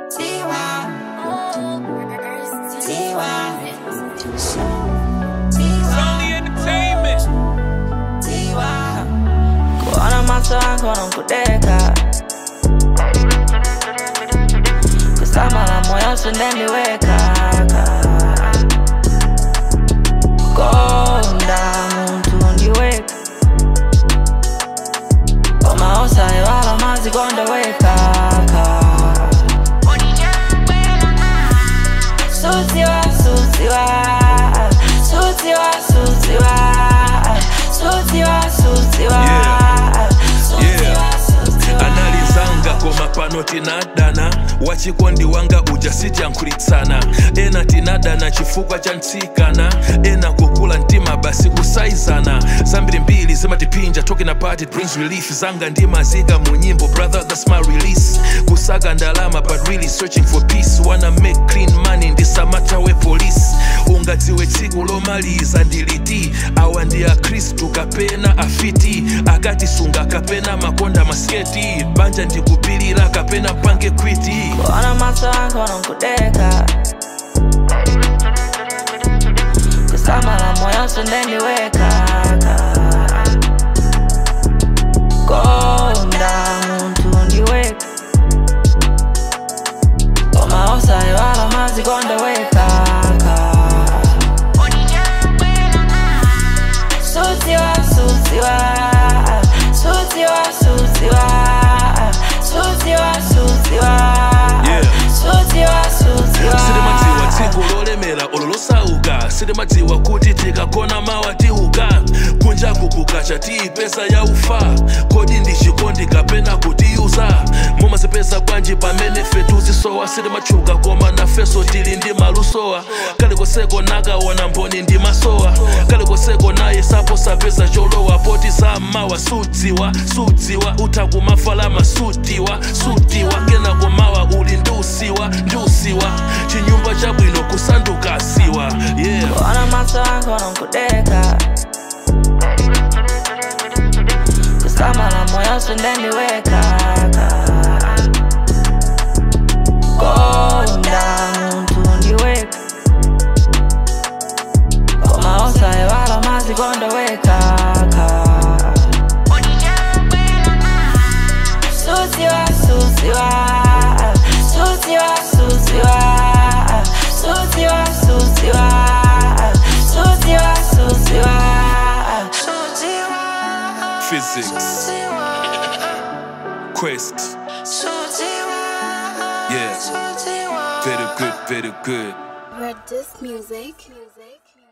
Only entertainment. kuona macho yako na kudeka kusama la moyo sindeniweka konda muntu ndiweka omaosa ewala mazi kondeweka sutiwa sutiwa sutiwa sutiwa sutiwa sutiwa Yeah. sutiwa sutiwa analizanga koma pano tinadana wachikondi wanga uja sityankhulitsana ena tinadana chifukwa cha ntsikana ena kukula mtima basi kusaizana zambiri mbiri zimatipinja talking about it brings relief zanga ndimazika mu nyimbo brother that's my release kusaka ndalama but really searching for peace wanna make clean money ndisamatawe police ungadziwe tsiku lomaliza ndiliti awa ndi akhristu kapena afiti akatisunga kapena makonda masketi banja ndikupilira kapena pange kwiti kuona macho yako na kudeka kusama la moyo sindeniweka konda muntu ndiweka omaosa ewala mazi kondeweka sutiwa sutiwa sutiwa sutiwa sutiwa sutiwa Yeah. sutiwa sutiwa silimadziwa tsiku lolemera olo losauka silimadziwa kuti tikakona mawa tiuka kunjaku kukacha tiipesa ya ufa kodi ndi chikondi kapena kutiyuza mumazipeza bwanji pamene fetuzisowa silimatchuka koma nafeso tili ndi malusowa kalikoseko nakaona mboni ndi masowa kalikoseko naye sapo sapeza cholowa poti zammawa sudziwa sudziwa utha kumafalama sutiwa sutiwa kenako mawa uli ndiusiwa ndiusiwa chinyumba chabwino kusanduka siwa yeah kuona macho yako na kudeka kusama la moyo sindeniweka konda muntu ndiweka komaosa ewala mazi kondeweka sutiwa sutiwa sutiwa sutiwa sutiwa sutiwa sutiwa sutiwa physics quest yeah very good very good Red Disc Music. Music.